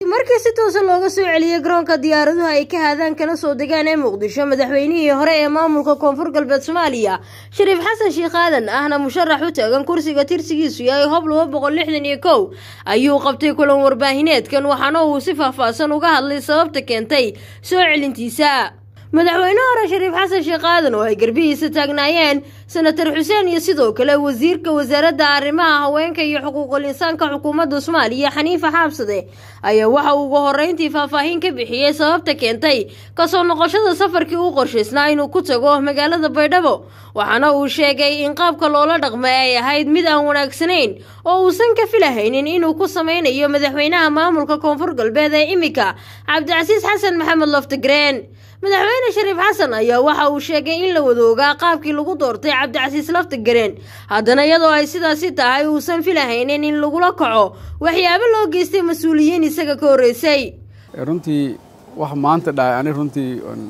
markii si toosa looga soo celiyey garoonka diyaaraduhu ay ka haadaan kana soo degaan ee muqdisho madaxweynihii hore ee maamulka koonfur galbeed soomaaliya shariif xasan sheekh aadan ahna musharax u taagan kursiga tirsigiisu yahay hob laba boqol lixdan iyo kow ayuu qabtay kulan warbaahineedkan waxaana uu si faahfaahsan uga hadlay sababta keentay soo celintiisa madaxweyne hore shariif xasan sheekh aadan oo ay garbihiisa taagnaayeen senatar xuseen iyo sidoo kale wasiirka wasaaradda arrimaha haweenka iyo xuquuqul insaanka xukuumadda soomaaliya xaniifa xaabsade ayaa waxa uu uga horeyntii faahfaahin ka bixiyey sababta keentay kasoo noqoshada safarkii u qorshaysnaa inuu ku tago magaalada baydhabo waxaana uu sheegay in qaabka loola dhaqmay ay ahayd mid aan wanaagsanayn oo uusan ka filahaynin inuu ku sameynayo madaxweynaha maamulka koonfur galbeed ee imika cabdicasiis xasan maxamed loftigreen madaxweyne shariif xasan ayaa waxa uu sheegay in la wadoogaa qaabkii lagu doortay cabdicasiis laftigareen haddana iyadoo ay sidaasi tahay uusan filahaynin in lagula kaco waxyaabo loo geystay mas-uuliyiin isaga ka horreysay runtii wax maanta dhacay ani runtii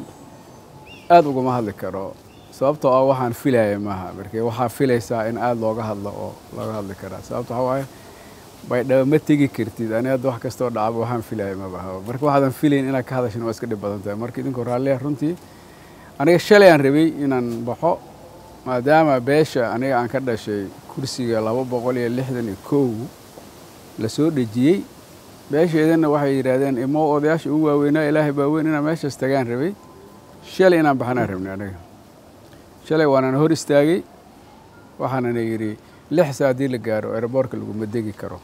aada ugama hadli karo sababtoo ah waxaan filaya maaha marke waxaa filaysaa in aada looga hadlo oo looga hadli karaa sababto waxaa waaye baydhabo ma tegi kartid ani hadda wax kastoo dhacaba waxaan filaya mabaha marka waxaadan filayn inaad ka hadashin waa iska dhib badan tahay marka idinkoo raalliya runtii aniga shalay aan rabay inaan baxo maadaama beesha aniga aan ka dhashay kursiga laba boqol iyo lixdan iyo kow la soo dhejiyey beesheedana waxay yidhaahdeen imo odayaasha ugu waaweynaa ilaahay baaweyn inaan meeshaas tagaan rabay shalay inaan baxanaan rabnay aniga shalay waanana hor istaagay waxaanana yidhi lix saa haddii la gaaro aeroboortka laguma degi karo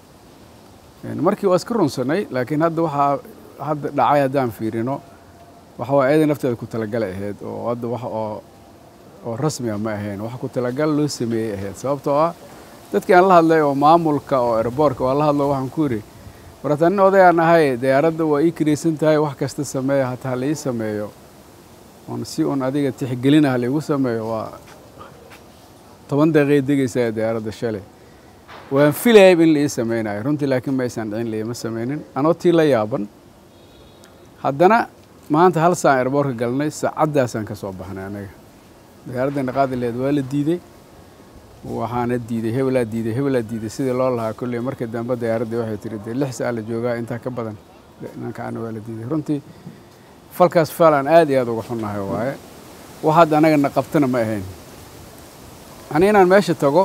markii waa iska runsanay laakiin hadda waxaa hadda dhacay haddaan fiirino waxa waa eedan nafteeda ku talagalay ahayd oo hadda wax oo oo rasmiga ma ahayn wax ku talagal loo sameeyey ahayd sababtoo ah dadkii aan la hadlay oo maamulka oo aeroboortka waa la hadlo waxaan ku yidhi warata nin odayaan ahay diyaaradda waa ii kiraysan tahay wax kasta sameeya hataa la ii sameeyo oon si un adiga tixgelinaha laigu sameeyo waa toban daqiiqay degaysaa diyaaradda shalay waan filayayb in la ii sameynayo runtii laakiin ma aysan dhicin laima sameynin anoo tii la yaaban haddana maanta hal saan airboortka galnay saacaddaasaan ka soo baxnay anaga diyaaradda naqaadileed waa la diidey waxaana diiday hebelaa diiday hebelaa diiday sidii loo lahaa kolley markii dambe diyaaraddii waxay tiri dee lix saa la joogaa intaa ka badan nankaana waa la diiday runtii falkaas faal aan aad iyo aad uga xunnahay waaye wax hadda anagana qabtana ma ahayn ani inaan meesha tago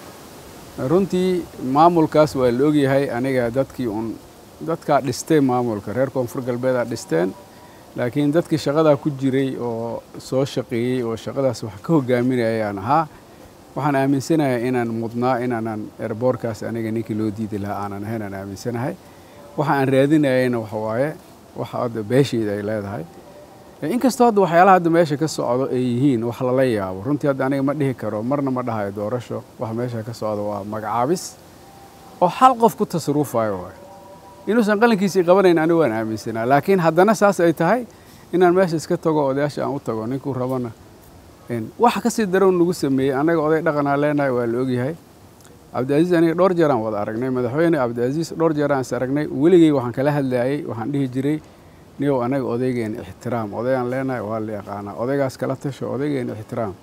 runtii maamulkaas waa la ogyahay aniga dadkii un dadkaa dhistay maamulka reer koonfur galbeedaa dhisteen laakiin dadkii shaqadaa ku jiray oo soo shaqeeyey oo shaqadaas wax ka hogaaminaya ayaan ahaa waxaan aaminsanahay inaan mudnaa inaanan erboorkaas aniga ninkii loo diidi lahaa aanan ahayn aan aaminsanahay waxa aan raadinayayna waxa waaye waxa hadda beeshayda ay leedahay inkastoo hadda waxyaalaha hadda meesha ka socdo ay yihiin wax lala yaabo runtii hadda aniga ma dhihi karo marna ma dhahayo doorasho waxa meesha ka socdo waa magacaabis oo hal qof ku tasarufayo waay inuusan qalinkiisii qabanayn anigu waan aaminsanaa laakiin haddana saas ay tahay inaan meesha iska tago odayaasha aan u tago ninkuu rabana waxa kasii darow nagu sameeyey annaga oday dhaqanaa leenahay waa la ogyahay cabdicaziiz aniga dhowr jeeraan wada aragnay madaxweyne cabdicaziiz dhowr jeeraan is aragnay weligey waxaan kala hadlayay waxaan dhihi jiray niyow anaga odaygeena ixtiraam odaygaan leenahay waa la yaqaanaa odaygaas kala tasho odaygeena ixtiraam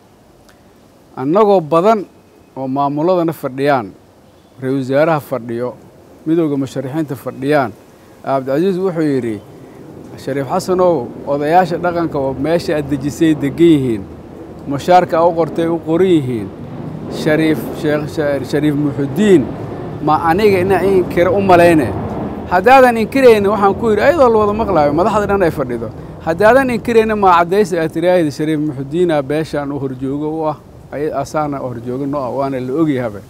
annagoo badan oo maamuladana fadhiyaan ra-isul wasaaraha fadhiyo midowda musharaxiinta fadhiyaan cabdicasiis wuxuu yidhi shariif xasanow odayaasha dhaqanka oo meesha aad dejisay degan yihiin mushaarka u qortay u qoran yihiin shariif shariif muxudiin ma aniga ina inkira u malayne haddaadan inkirayna waxaan ku yidhi ayadoo la wada maqlaayo madaxda dhan ay fadhido haddaadan inkirayna maa caddaysa aad tiraahdi shariif muxudiina beeshaan u horjoogo u ah asaana horjoogo no ah waana la ogyahaba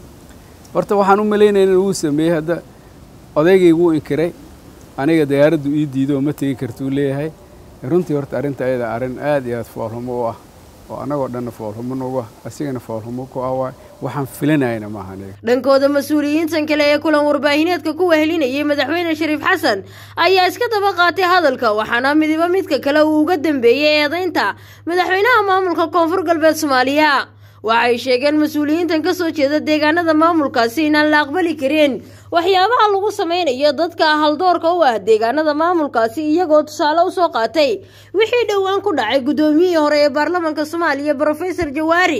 horta waxaan u malaynayna wuu sameeyey hadda odaygay wuu inkiray aniga diyaaraddu ii diido oo ma tegi kartuu leeyahay runtii horta arrinta ayada arrin aad iyo aad foolhumo u ah oo annagoo dhanna foolhumo nagu ah asigana foolhumo ku ah waay waxaan filanayna maaha aniga dhankooda mas-uuliyiintan kale ee kulan warbaahineedka ku wehelinayay madaxweyne shariif xasan ayaa iska daba qaatay hadalka waxaana midiba midka kale uu uga dambeeyey eedaynta madaxweynaha maamulka koonfur galbeed soomaaliya waxay sheegeen mas-uuliyiintan ka soo jeeda deegaanada maamulkaasi inaan la aqbali karin waxyaabaha lagu sameynayo dadka haldoorka u ah deegaanada maamulkaasi iyagoo tusaale usoo qaatay wixii dhowaan ku dhacay guddoomiyihii hore ee baarlamaanka soomaaliya brofesor jawaari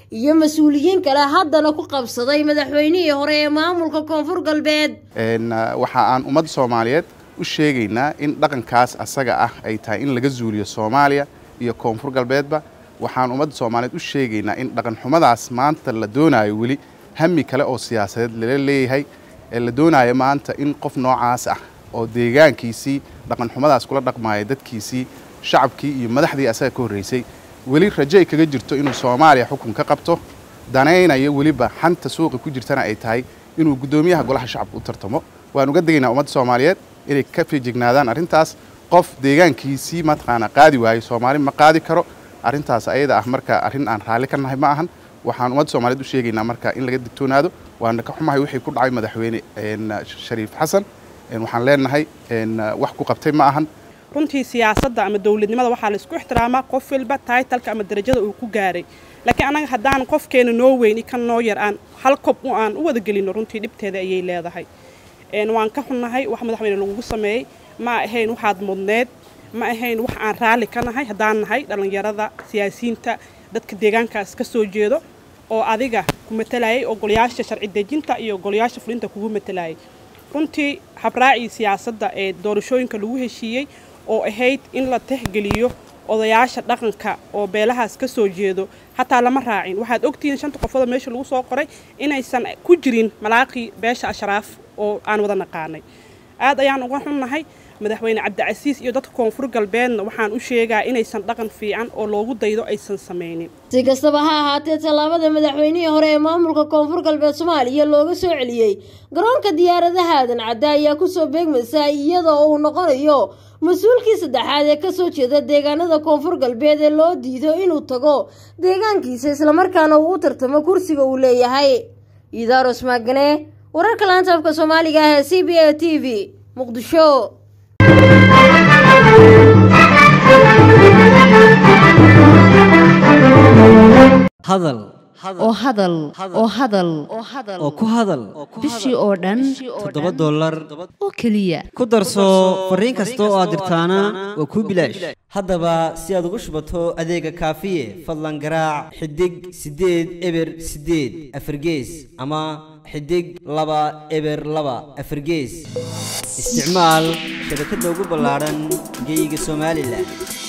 iyo mas-uuliyiin kale haddana ku qabsaday madaxweynihii hore ee maamulka koonfur galbeed waxa aan ummadda soomaaliyeed u sheegaynaa in dhaqankaas asaga ah ay tahay in laga zuuliyo soomaaliya iyo koonfur galbeedba waxaan ummadda soomaaliyeed u sheegaynaa in dhaqanxumadaas maanta la doonaayo weli hami kale oo siyaasadeed lala leeyahay ee la doonaayo maanta in qof noocaas ah oo deegaankiisii dhaqanxumadaas kula dhaqmaaya dadkiisii shacabkii iyo madaxdii asaga ka horreysay weli rajo ay kaga jirto inuu soomaaliya xukun ka qabto danaynayo weliba xanta suuqa ku jirtana ay tahay inuu guddoomiyaha golaha shacabka u tartamo waan uga degaynaa ummadda soomaaliyeed inay ka feejignaadaan arrintaas qof deegaankiisii mataqaana qaadi waayo soomaali ma qaadi karo arrintaas ayada ah marka arrin aan raalli ka nahay ma ahan waxaan ummadda soomaaliyeed u sheegaynaa marka in laga digtoonaado waana ka xumahay wixii ku dhacay madaxweyne shariif xasan waxaan leenahay wax ku qabtay ma ahan runtii siyaasadda ama dowladnimada waxaa la isku ixtiraamaa qof walba taitalka ama darajada uu ku gaaray laakiin annaga haddaan qofkeena noo weyni kan noo yar aan hal kob aan u wada gelino runtii dhibteeda ayay leedahay waan ka xunnahay wax madaxweyne lagugu sameeyey ma ahayn waxaad mudneed ma ahayn wax aan raalli ka nahay haddaan nahay dhallinyarada siyaasiyiinta dadka deegaankaas ka soo jeedo oo adiga ku matalayay oo golayaasha sharci dejinta iyo golayaasha fulinta kugu matalayay runtii habraacii siyaasadda ee doorashooyinka lagu heshiiyey oo ahayd in la tixgeliyo odayaasha dhaqanka oo beelahaas ka soo jeedo hataa lama raacin waxaad ogtihiin shanta qofooda meesha lagu soo qoray inaysan ku jirin malaaqii beesha ashraaf oo aan wada naqaanay aad ayaan uga xunnahay madaxweyne cabdicasiis iyo dadka koonfur galbeedna waxaan u sheegaa inaysan dhaqan fiican oo loogu daydo aysan samaynin si kastaba ha ahaatee tallaabada madaxweynihii hore ee maamulka koonfur galbeed soomaaliya looga soo celiyey garoonka diyaaradaha aadan cadde ayaa kusoo beegmaysa iyada oo uu noqonayo mas-uulkii saddexaad ee kasoo jeeda deegaanada koonfur galbeed ee loo diido inuu tago deegaankiisa islamarkaana uu u tartamo kursiga uu leeyahay idaros maagane wararka laanta afka soomaaliga ah ee c b a t v muqdisho hadal oo hadal oo hadal oo ku hadal bishii oo dhan toddoba dollar oo keliya ku darso fariin kasta oo aad dirtaana waa kuu bilaash haddaba si aad ugu shubato adeega kaafiye fadlan garaac xidig siddeed eber siddeed afargees ama xidig laba eber laba afargees isticmaal shabakadda ugu ballaadhan geeyiga somalilan